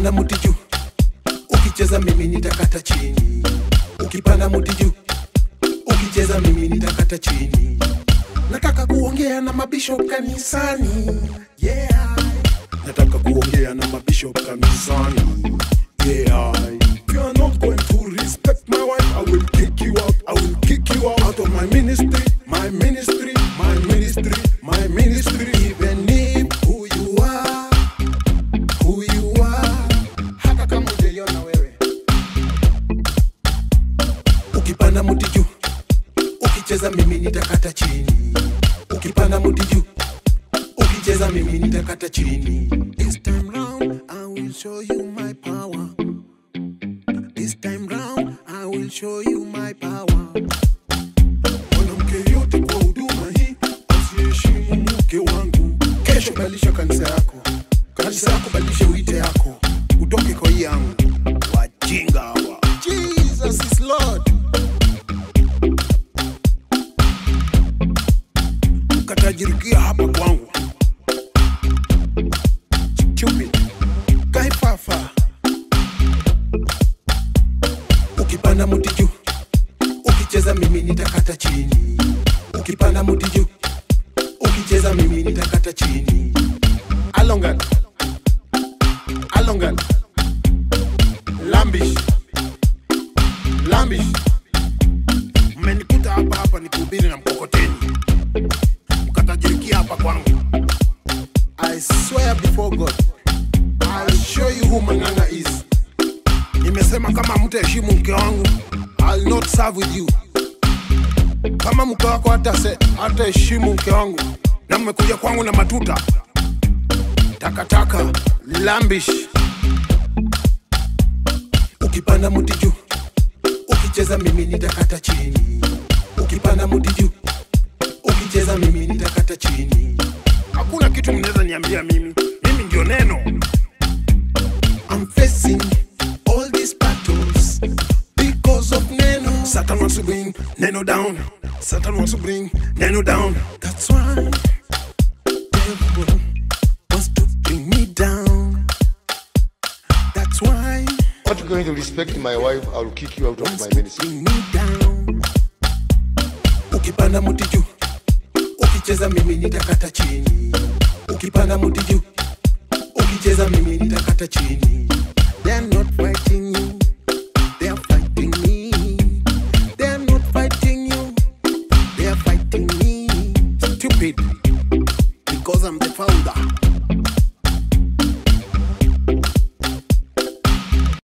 ukipanda muti juu ukicheza mimi nitakata chini ukipanda muti juu ukicheza mimi nitakata chini nataka kuongea na mabishop kanisani yeah. nataka kuongea na mabishop kanisani yeah. If you are not going to respect my wife, I will kick you out. I will kick you out, out of my ministry, my ministry, my ministry, my ministry. Even if who you are, who you are, hata kama hujaiona wewe. Ukipanda muti juu, ukicheza mimi nitakata chini. Ukipanda muti juu, ukicheza mimi nitakata chini. This time round, I will show you my power. This time round, I will show you my power. Mwanamke yote kwa huduma hii, asiyeheshimu mke wangu. Kesho badilisha kanisa yako, kanisa yako badilisha uite yako, utoke kwa hii yangu. Wajinga hawa. Jesus is Lord. Ukatajirikia hapa kwangu. Stupid. Kaifafa. ukipanda muti juu ukicheza mimi nitakata chini ukipanda muti juu ukicheza mimi nitakata chini alongan alongan lambish lambish mmenikuta hapa hapa nikihubiri na mkokoteni mkatajirikia hapa kwangu i swear before god i'll show you who manganga is nimesema kama mtaheshimu mke wangu I'll not serve with you kama mke wako hata se hataheshimu mke wangu na mmekuja kwangu na matuta takataka lambish ukipanda muti juu ukicheza mimi nitakata chini ukipanda muti juu ukicheza mimi nitakata chini hakuna kitu mnaweza niambia mimi mimi ndio neno I'm facing all these battles because of Neno. Satan wants to bring Neno down. Satan wants to bring Neno down. That's why devil wants to bring me down. That's why Not going to respect my wife, I will kick you out of wants my to ministry. bring me down. Ukipanda muti juu, ukicheza mimi nitakata chini. Ukipanda muti juu, ukicheza mimi nitakata chini. They're not fighting you, they're fighting me. They're not fighting you, they're fighting me. Stupid, because I'm the founder.